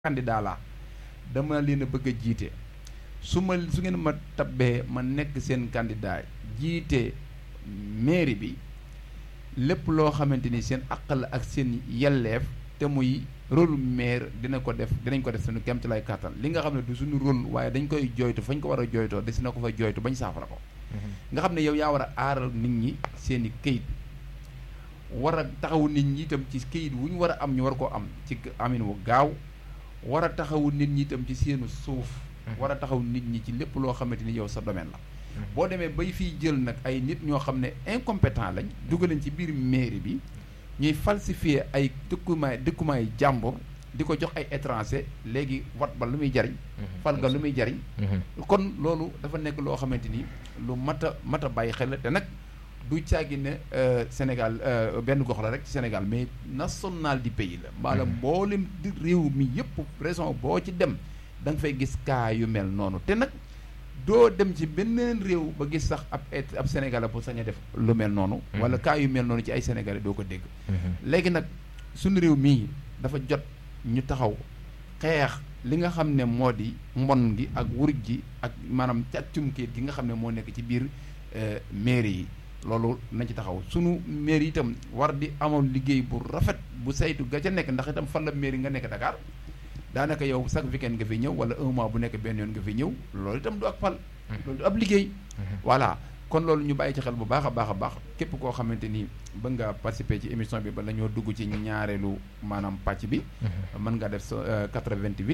candidat la dama leen a bëgg a jiite su ma su ngeen ma tabbee ma nekk seen candidat jiite mairie bi lépp loo xamante ni seen àq la ak seen yelleef te muy rôle maire dina ko def dinañ ko def suñu kéemtalaay kàttan li nga xam ne du suñu rôle waaye dañ koy jooytu fañ ko war a jooytoo des na ko fa jooytu bañ saafara ko nga xam ne yow yaa war a aaral nit ñi seen i këyit war a taxawu nit ñi itam ci këyit wu ñu war a am ñu war koo am ci amin wu gaaw war a taxawu nit ñi itam ci seenu suuf war a taxaw nit ñi ci lépp loo xamante ni yow sa domaine la boo demee bay fiy jël nag ay nit ñoo xam ne incompétent lañ dugaleen ci biir mairie bi ñuy falsifier ay dëkkumaay dëkkumaay jàmbur di ko jox ay étranger léegi wat ba lu muy jariñ fal ga lu muy jariñ kon loolu dafa nekk loo xamante ni lu mat a mat a bàyyi xel la te nag du caagi ne Sénégal benn gox la rek ci Sénégal mais national du pays la maanaam mboolem di réew mi yëpp raison boo ci dem da nga fay gis cas yu mel noonu te nag doo dem ci beneen réew ba gis sax ab ab sénégalais bu sañ a def lu mel noonu wala cas yu mel noonu ci ay sénégalais doo ko dégg léegi nag suñu réew mii dafa jot ñu taxaw xeex li nga xam ne moo di mbon gi ak wuruj gi ak maanaam càccum kayit gi nga xam ne moo nekk ci biir mairie yi loolu nañ ci taxaw sunu mairie itam war di amoon liggéey bu rafet bu saytu ga ca nekk ndax itam fan la mairie nga nekk Dakar daanaka yow chaque weekend nga fi ñëw wala un mois bu nekk benn yoon nga fi ñëw loolu itam du ak fal loolu du ab liggéey voilà kon loolu ñu bàyyi ci xel bu baax a baax a baax képp koo xamante ni bëgg nga participer ci émission bi ba la ñoo dugg ci ñaareelu maanaam pàcc bi mën nga def 88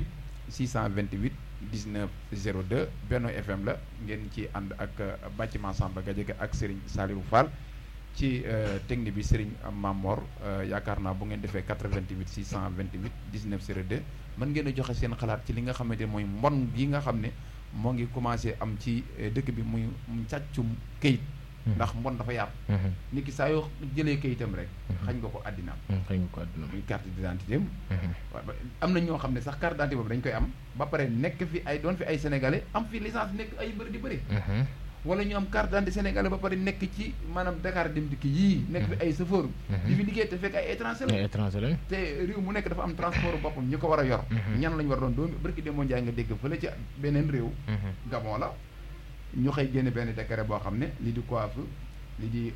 628 19 02 Benno FM la ngeen ci ànd ak bâtiment Samba Gadiaga ak Serigne Saliou Fall ci technique bi Serigne Mamor yaakaar naa bu ngeen defee 88 628 19 02 mën ngeen a joxe seen xalaat ci li nga xamante ne mooy mbon gi nga xam ne moo ngi commencé am ci dëkk bi muy càccum këyit ndax mbon dafa yaatu nit ki saa yoo jëlee këyitam rek xañ nga ko àddinaam xañ nga ko àddinaam muy carte d'identité am am na ñoo xam ne sax carte d'identité boobu dañ koy am ba pare nekk fi ay doon fi ay sénégalais am fi licence nekk ay bëri di bëri wala ñu am carte d'identité sénégalais ba pare nekk ci maanaam Dakar dem dikk yii nekk fi ay chauffeur di fi liggéey te fekk ay étranger la ay étranger la te réew mu nekk dafa am transport boppam ñu ko war a yor ñan lañu war doon doomi barki demoo njaay nga dégg fële ci beneen réew Gabon la ñu xëy génne benn décret boo xam ne li di coiffe li di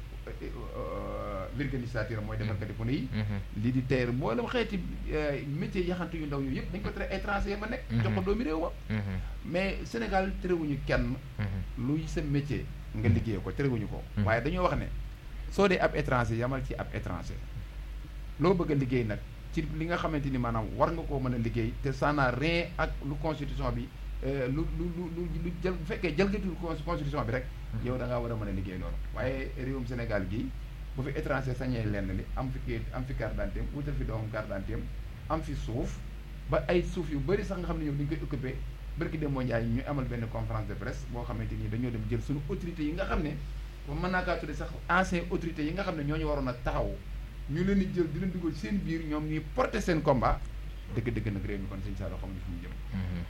vulcanisateur mooy defarkati pneu yi li di teer mboolem xeeti métier yaxantu yu ndaw yooyu yëpp dañ ko tere étranger ma nekk jox ko doomi réew ma mais Sénégal terewuñu kenn luy sa métier nga liggéey ko terewuñu ko waaye dañoo wax ne soo dee ab étranger yamal ci ab étranger loo bëgg a liggéey nag ci li nga xamante ni maanaam war nga koo mën a liggéey te ça n'a rien ak lu constitution bi lu lu lu lu jël bu fekkee jëlgatul constitution bi rek yow da ngaa war a mën a liggéey loolu waaye réewum Sénégal gii bu fi étranger sañee lenn li am fi kii am fi carte d'identité wutal fi doomam carte d'identité am fi suuf ba ay suuf yu bëri sax nga xam ne ñoom dañu koy occupé barki dem moo njaay ñu amal benn conférence de presse boo xamante ni dañoo dem jël suñu autorités yi nga xam ne ba mën naa kaa tudde sax ancien autorités yi nga xam ne ñooñu waroon a taxaw ñu leen di jël di leen dugal seen biir ñoom ñuy porter seen combat dëgg-dëgg nag réew mi kon sëñ Saalum xamuñu fu mu jëm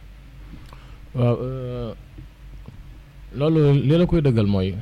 waaw loolu li la koy dëggal mooy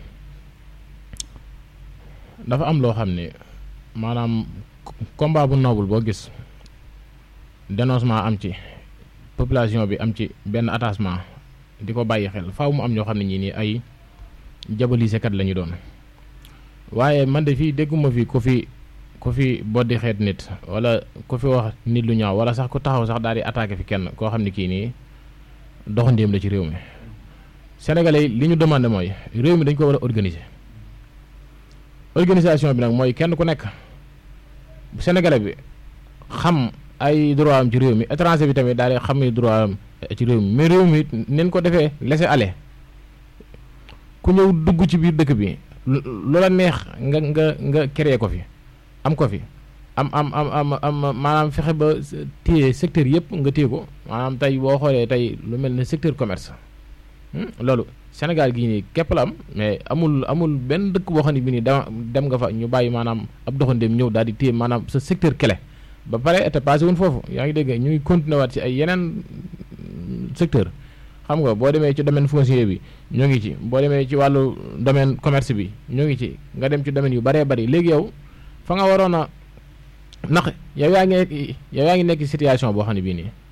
dafa am loo xam ne maanaam combat bu noble boo gis dénoncement am ci population bi am ci benn attachement di ko bàyyi xel faaw mu am ñoo xam ne ñii nii ay jabalisekat la ñu doon waaye man de fii dégguma fi ku fi ku fi boddi xeet nit wala ku fi wax nit lu ñaaw wala sax ku taxaw sax daal di attaqué fi kenn koo xam ne kii nii doxandéem la ci réew mi sénégalais li ñu demandé mooy réew mi dañ ko war a organiser organisation bi nag mooy kenn ku nekk bu sénégalais bi xam ay droit am ci réew mi étranger bi tamit daal di xam ni droit am ci réew mi mais réew mi neen ko defee laisser aller ku ñëw dugg ci biir dëkk bi lu la neex nga nga nga créer ko fi am ko fi am am am am am maanaam fexe ba téye secteur yëpp nga téye ko maanaam tey boo xoolee tey lu mel ne secteur commerce loolu Sénégal gii nii képp la am mais amul amul benn dëkk boo xam ne bi nii dem nga fa ñu bàyyi maanaam ab doxandéem ñëw daal di téye maanaam sa secteur clé ba pare te passé wuñ foofu yaa ngi dégg ñu ngi continué waat ci ay yeneen secteur xam nga boo demee ci domaine foncier bi ñoo ngi ci boo demee ci wàllu domaine commerce bi ñoo ngi ci nga dem ci domaine yu bëree bëri léegi yow fa nga waroon a ndax yow yaa ngi yow yaa ngi nekk situation boo xam ne bii nii